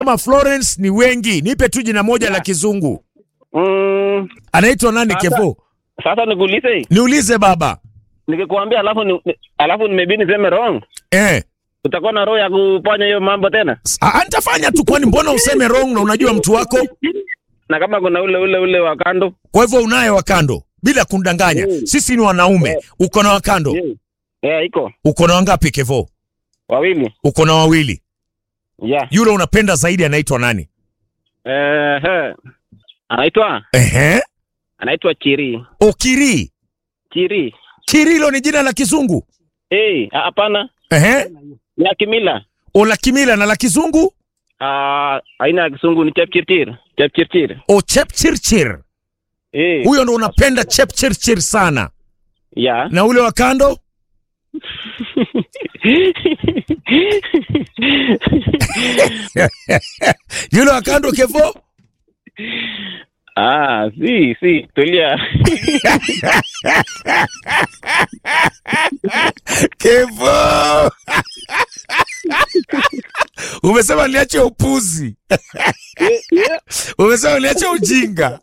kama Florence ni wengi, nipe tu jina moja la kizungu. Mm, Anaitwa nani Sasa- Kevo? sasa nikuulize, Niulize baba. nikikwambia alafu ni, ni- alafu maybe niseme wrong, Eh. utakuwa na roho ya kufanya hiyo mambo tena, Ah, nitafanya tu, kwani mbona useme wrong na unajua mtu wako? na kama kuna ule ule ule wa kando Kwa hivyo unaye wakando bila kundanganya. Mm. Sisi ni wanaume. Uko na wakando? yeah. yeah, iko Uko na wangapi Kevo? wawili Uko na wawili. yeah. Yule unapenda zaidi anaitwa nani? Eh, he. anaitwa Ehe. anaitwa Chiri Okiri. Chiri. Kirilo ni jina la kizungu. Eh, ah, hapana, Ehe. ni ya kimila. O la kimila na la kizungu? Ah, aina ya kisungu ni Chepchirchir. Chepchirchir. O chepchirchir. Eh, Huyo ndo unapenda chepchirchir sana. ya. Na ule wa kando? Yule wa kando Kevo? ah, si, si, tulia. Kevo. Umesema niache upuzi. Umesema niache ujinga.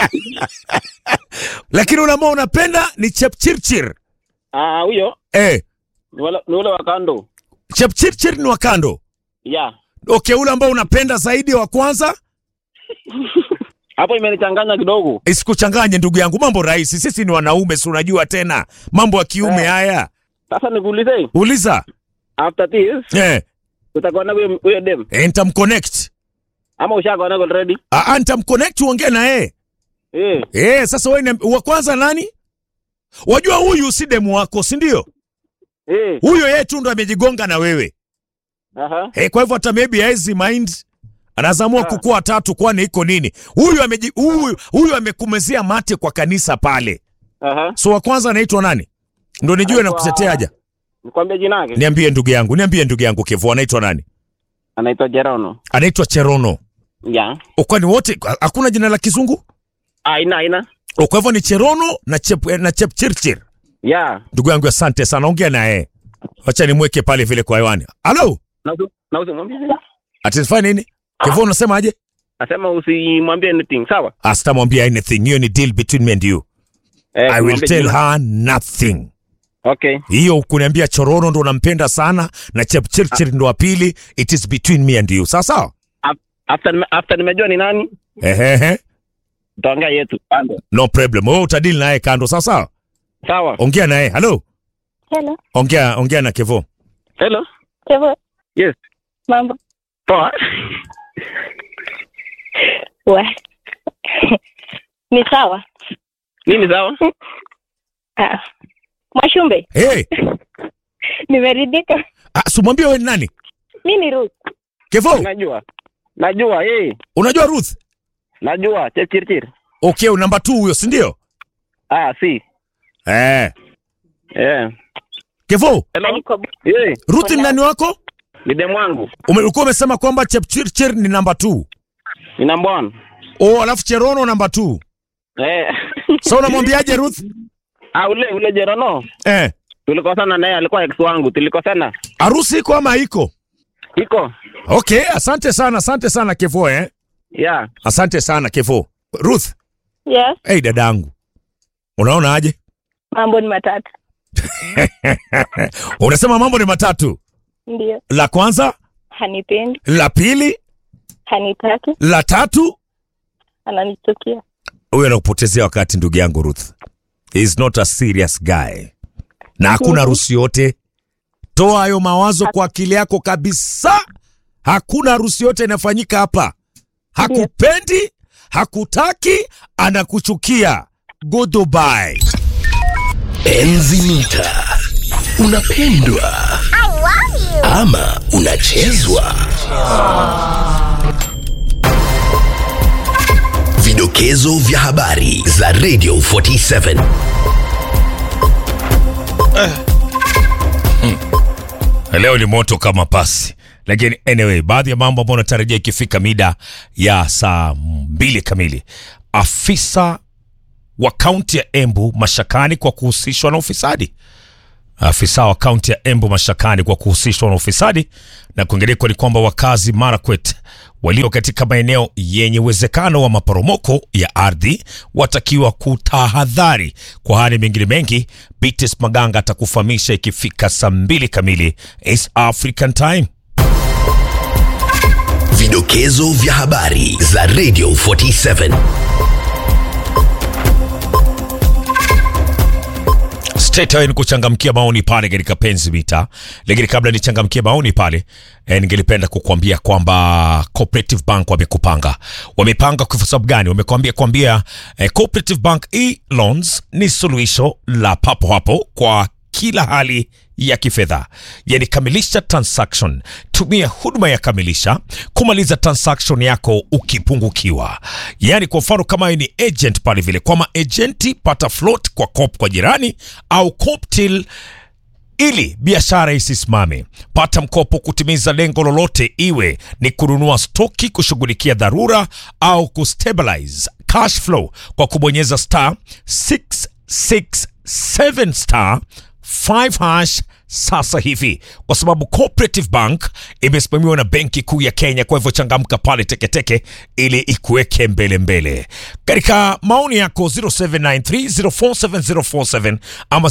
Lakini ule ambao unapenda ni chepchirchir. Ah, huyo Eh, ni wale- ni ule wa kando. chepchirchir ni wa kando. Ya. Okay, ule ambao unapenda zaidi wa kwanza Hapo imenichanganya kidogo. isikuchanganye ndugu yangu, mambo rahisi. Sisi ni wanaume, si unajua tena mambo ya kiume Eh. haya. Sasa nikuulize, Uliza after this eh, utakuwa na huyo huyo dem eh, nitamconnect ama ushakuwa na already? Ah, ah, nitamconnect uongee na yeye Eh, eh. Sasa wewe ni- wa kwanza nani? Wajua huyu si demu wako, si ndio? eh. Huyo yeye tu ndo amejigonga na wewe Aha. eh, kwa hivyo hata maybe haezi mind anazamua Ah. kukua tatu, kwani iko nini? Huyu ameji huyu, huyu amekumezea mate kwa kanisa pale. Aha. So wa kwanza anaitwa nani? Ndo nijue na Anaitwa- kuteteaja. Nikwambie jina lake. Niambie ndugu yangu, niambie ndugu yangu Kevo, anaitwa nani? Anaitwa Jerono. Anaitwa Cherono. Ya. O, Kwani wote hakuna jina la kizungu? Aina aina. O, Kwa hivyo ni Cherono na Chep, na Chepchirchir. Ya. Ndugu yangu asante sana, ongea na yeye. Wacha nimweke pale vile kwa hewani. Halo, Na usi- na usimwambie. atifanya nini? Kevo unasema aje? Nasema usimwambie anything, sawa? Asitamwambia anything. Hiyo ni deal between me and you. Eh, I will simwambie tell jina. her nothing. Okay. Hiyo kuniambia Chorono ndo unampenda sana na Chepchirchir ndo wa pili, it is between me and you. Sawa sawa? Af- After nime- after nimejua ni nani, Ehehe. tutaongea yetu. Kando. No problem. Wewe utadili naye kando, sawa sawa? Sawa. Ongea naye. Halo. Hello. Ongea ongea na Kevo. Hello. Kevo. Yes. Mambo. Poa. We. Ni sawa. Nini sawa? Ah. Mwashumbe, Hey, nimeridhika. ah, simwambie wewe ni nani? Mi ni Ruth. Kevo, Najua. Najua, eh. unajua Ruth? Najua, Chepchirchir. Okay, namba 2 huyo, si ndio? Ah, si. Eh. Eh. Kevo, Hello. Niko Eh, Ruth ni nani wako? ni demu wangu. Ume- Ulikuwa umesema kwamba Chepchirchir ni namba 2. Ni number one. Oh, alafu Cherono namba 2. Eh. Sasa unamwambiaje Ruth? Ah, ule ule Jerono. Eh. Tulikosana naye alikuwa ex wangu. Tulikosana. Harusi iko ama haiko? Iko. Okay, asante sana, asante sana Kevo eh. Yeah. Asante sana Kevo. Ruth, Yes, hey dadangu. Unaona aje? mambo ni matatu. Unasema mambo ni matatu. Ndio. La kwanza, Hanipendi, la pili, hanitaki, la tatu. ananichukia. Huyo anakupotezea wakati ndugu yangu Ruth. He is not a serious guy. Na hakuna Mhm. harusi yote. Toa hayo mawazo kwa akili yako kabisa. Hakuna harusi yote inafanyika hapa. Hakupendi, hakutaki, anakuchukia. Goodbye. Enzi mita unapendwa ama unachezwa. Vidokezo vya habari za Radio 47. Leo ni moto kama pasi, lakini anyway, baadhi ya mambo ambayo natarajia ikifika mida ya saa mbili kamili. Afisa wa kaunti ya Embu mashakani kwa kuhusishwa na ufisadi. Afisa wa kaunti ya Embu mashakani kwa kuhusishwa na ufisadi, na kuingiliko ni kwamba wakazi Marakwet walio katika maeneo yenye uwezekano wa maporomoko ya ardhi watakiwa kutahadhari. Kwa hali mengine mengi, Bitis Maganga atakufahamisha ikifika saa mbili kamili East African Time. Vidokezo vya habari za Radio 47. Straight away ni kuchangamkia maoni pale katika penzi mita, lakini kabla nichangamkie maoni pale eh, ningelipenda kukuambia kwamba Cooperative Bank wamekupanga. Wamepanga kwa sababu gani? Wamekwambia kwambia eh, Cooperative Bank e-loans ni suluhisho la papo hapo kwa kila hali ya kifedha, yani kamilisha transaction, tumia huduma ya kamilisha kumaliza transaction yako ukipungukiwa. Yani kwa mfano kama wewe ni agent pale vile, kwa maagenti pata float kwa cop kwa jirani au cop till ili biashara isisimame. Pata mkopo kutimiza lengo lolote, iwe ni kununua stoki, kushughulikia dharura au kustabilize cash flow kwa kubonyeza star 667 star 5 hash sasa hivi, kwa sababu Cooperative Bank imesimamiwa na Benki Kuu ya Kenya. Kwa hivyo changamka pale teketeke ili ikuweke mbele mbele. Katika maoni yako 0793047047 ama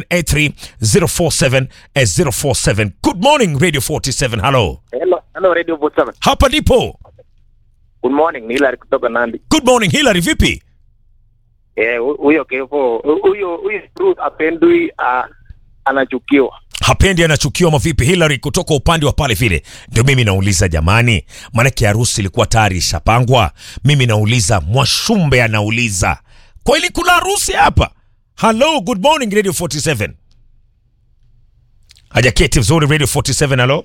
0783047047. Good morning Radio 47. Hello, Hello, hello Radio Vote 7. hapa ndipo. Good morning, ni Hilary kutoka Nandi. Good morning Hillary, vipi? Eh, hu- huyo Kevo, huyo huyo Ruth apendui uh, anachukiwa. hapendi anachukiwa mavipi Hillary kutoka upande wa pale vile ndio mimi nauliza jamani maanake harusi ilikuwa tayari ishapangwa mimi nauliza mwashumbe anauliza kweli kuna harusi hapa hello good morning radio 47 hajaketi vizuri radio 47 halo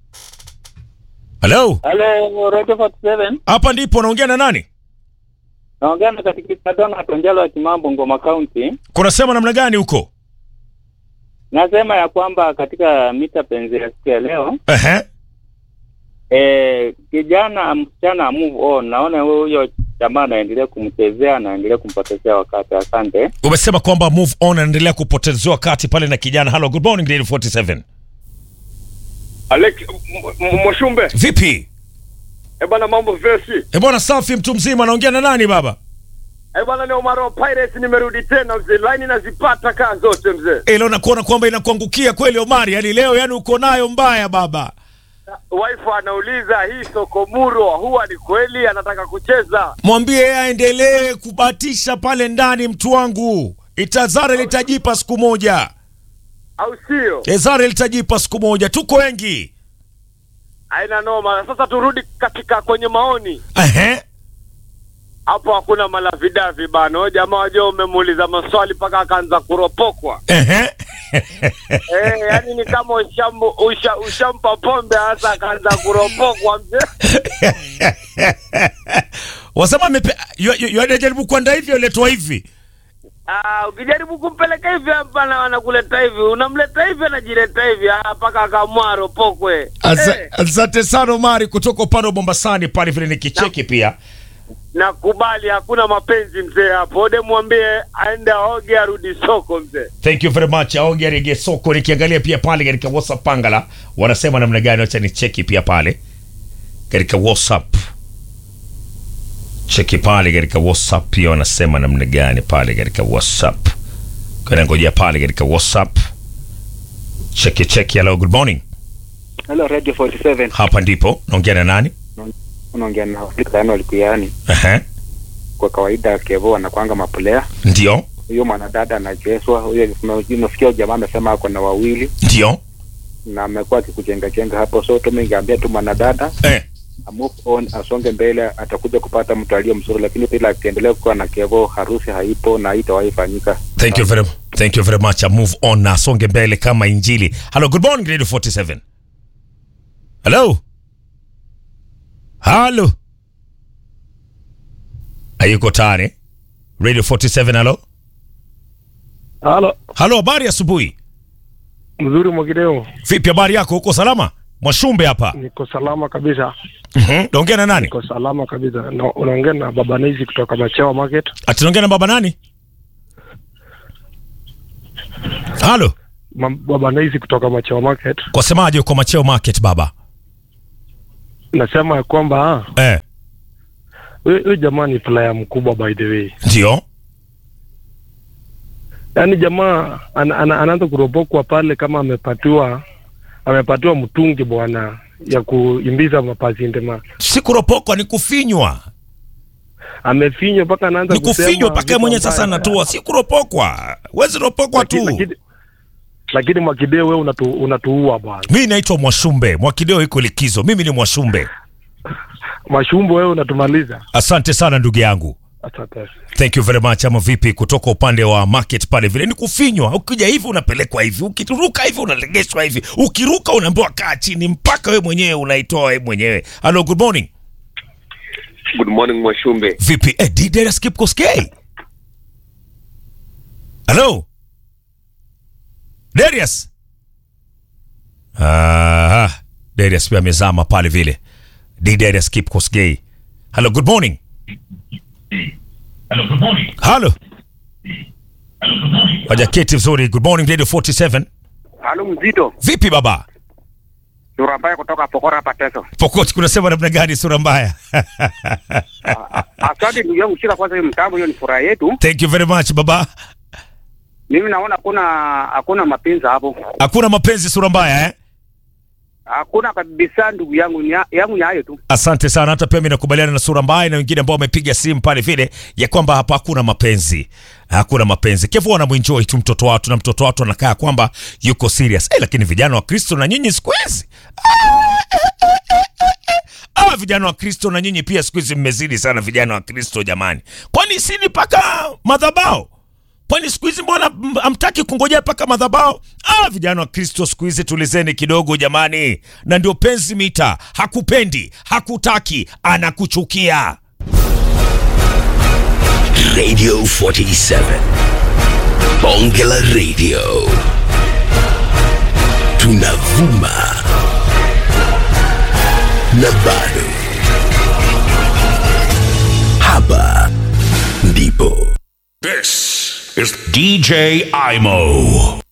halo Hello, Radio 47. hapa ndipo naongea na nani Naongea na katika Dona Tonjalo wa Kimambo Ngoma County. kunasema namna gani huko Nasema ya kwamba katika mita penzi ya siku ya leo Ehe. eh, kijana msichana move on. Naona huyo jamaa anaendelea kumchezea, anaendelea kumpotezea wakati. Asante. umesema kwamba move on anaendelea kupotezewa wakati pale na kijana hello good morning radio 47 Alex M- M- Mwashumbe, vipi eh bana, mambo vipi? e bwana safi mtu mzima naongea na nani baba Eh bana, ni Omar wa Pirates, nimerudi tena mzee, line nazipata kaa zote mzee. Ilo nakuona kwamba inakuangukia kweli Omari, yani leo yani uko nayo mbaya baba. Wife anauliza hii Sokomuro huwa ni kweli anataka kucheza? Mwambie yeye aendelee kubatisha pale ndani, mtu wangu. Itazare litajipa siku moja, au sio? Ezare litajipa siku moja, tuko wengi. Haina noma. Sasa turudi katika kwenye maoni Ehe, hapo, hakuna malavidavi bana. Huyo jamaa wajua, umemuuliza maswali mpaka akaanza kuropokwa ehe. eh, yani ni kama ushambu, usha, ushampa pombe hasa akaanza kuropokwa mzee. Wasema amepe- yu- yu- yu- anajaribu kuanda hivi, aletwa hivi. Ah, ukijaribu kumpeleka hivi hapa na wanakuleta hivi, unamleta hivi anajileta hivi ah, mpaka akamua ropokwe. Asa- Eh, Asante sana Omari kutoka upande wa Mombasani pale vile nikicheki pia. nakubali hakuna mapenzi mzee hapo. Ode mwambie aende aoge arudi soko mzee. Thank you very much. Aonge rege soko nikiangalia pia pale katika WhatsApp Pangala wanasema namna gani, wacha ni cheki pia pale katika WhatsApp. Cheki pale katika WhatsApp pia wanasema namna gani pale katika WhatsApp. Kana ngojea pale katika WhatsApp. Cheki cheki, hello good morning. Hello, Radio 47. Hapa ndipo naongea na nani? Unaongea na Afrika Likuyani. Ehe. Kwa kawaida Kevo anakwanga mapulea. Ndio. Huyo mwanadada anachezwa. Huyo unasikia jamaa amesema ako na wawili Ndio. na amekuwa akikujenga jenga hapo, so tumengeambia tu mwanadada Eh. a move on, asonge mbele, atakuja kupata mtu aliye mzuri, lakini bila akiendelea kuwa na Kevo, harusi haipo na haitawahi fanyika. Thank you very thank you very much. I move on na songe mbele kama injili. Hello, good morning Radio 47. Hello. Hello. Hayuko tayari. Radio 47 hello. Halo, Hello, habari asubuhi. mzuri Mwakideo, Vipi habari yako? Uko salama? Mwashumbe hapa. niko salama kabisa, Mhm. Naongea na nani? niko salama kabisa. No, unaongea na baba Nizi kutoka Machewa Market. Ati naongea na baba nani? Hello. Ma, baba Nizi kutoka Machewa Market. Kwa semaje uko Macheo Market baba? nasema ya kwamba ah, eh, huyu huyu jamaa ni playa mkubwa by the way. ndio Yaani jamaa ana, ana, anaanza kuropokwa pale kama amepatiwa amepatiwa mtungi bwana ya kuimbiza mapazindema. si kuropokwa ni kufinywa Amefinywa mpaka anaanza ni kufinywa kusema mpaka vitu mwenye ambayo- sasa anatua si kuropokwa wezi ropokwa Lakini- tu lakini- Lakini Mwakideo wewe unatu, unatuua bwana. mi naitwa mwashumbe mwakideo iko likizo mimi ni mwashumbe Mashumbo wewe unatumaliza. asante sana ndugu yangu Asante. thank you very much ama vipi kutoka upande wa market pale vile ni kufinywa ukija hivi unapelekwa hivi ukiruka hivi unalegeshwa hivi ukiruka unaambiwa kaa chini mpaka we mwenyewe unaitoa we mwenyewe hello good morning Good morning Mwashumbe. vipi eh, didera skip koskei hello darius ah, darius pia amezama pale vile didera skip koskei hello good morning halo wajaketi vizuri good morning radio 47 Halo mzito. vipi baba Sura mbaya kutoka Pokora hapa Teso. pokoti kunasema namna gani sura mbaya Asante ndugu yangu shika kwanza hiyo mtambo hiyo ni furaha yetu. thank you very much baba Mimi naona hakuna hakuna mapenzi hapo. hakuna mapenzi sura mbaya eh? Hakuna kabisa ndugu yangu ni yangu ni hayo tu. asante sana hata pia mi nakubaliana na sura mbaya na wengine ambao wamepiga simu pale vile ya kwamba hapa hakuna mapenzi hakuna mapenzi kevu wanamwenjoi tu mtoto watu na mtoto watu anakaa kwamba yuko serious eh, lakini vijana wa kristo na nyinyi siku hizi Ah, vijana wa kristo na nyinyi pia siku hizi mmezidi sana vijana wa kristo jamani kwani sini mpaka madhabao kwani siku hizi mbona m- hamtaki kungojea mpaka madhabao ah, vijana wa kristo siku hizi tulizeni kidogo jamani na ndio penzi mita hakupendi hakutaki anakuchukia Radio 47. Bonge la Radio. Tunavuma. Na bado. Hapa ndipo. This is DJ Imo.